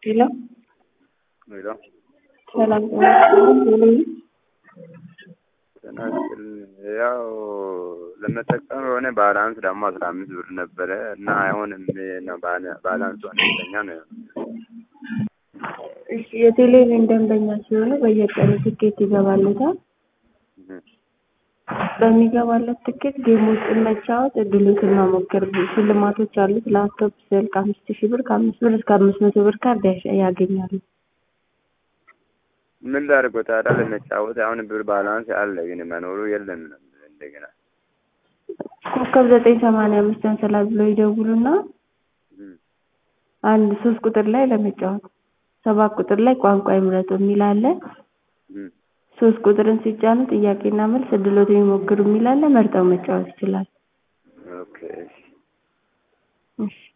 ሄሎ ሄሎ ሰላም ጤና ይስጥልኝ። ጤና ይስጥልኝ። ያው ለመጠቀም የሆነ ባላንስ ደግሞ አስራ አምስት ብር ነበረ እና አይሆንም ነው ባላ- ባላንሱ አነስተኛ ነው። እሺ የቴሌቪዥን ደንበኛ ሲሆኑ በየቀኑ ትኬት ይገባለታል። እህ። በሚገባለት ትኬት ጌሞችን መጫወት እድሎትን መሞከር ሽልማቶች አሉት። ላፕቶፕ፣ ስልክ አምስት ሺህ ብር ከአምስት ብር እስከ አምስት መቶ ብር ካርድ ያሸ- ያገኛሉ። ምን ላድርገው ታዲያ ለመጫወት አሁን ብር ባላንስ አለ ግን መኖሩ የለም ነው እንደገና ኮከብ ዘጠኝ ሰማንያ አምስት ሰንሰለት ብሎ ይደውሉና እህ። አንድ ሶስት ቁጥር ላይ ለመጫወት ሰባት ቁጥር ላይ ቋንቋ ይምረጡ የሚል አለ። እህ። ሶስት ቁጥርን ሲጫኑ ጥያቄና መልስ እድሎትን ይሞክሩ የሚል አለ። መርጠው መጫወት ይችላል። ኦኬ እሺ። እሺ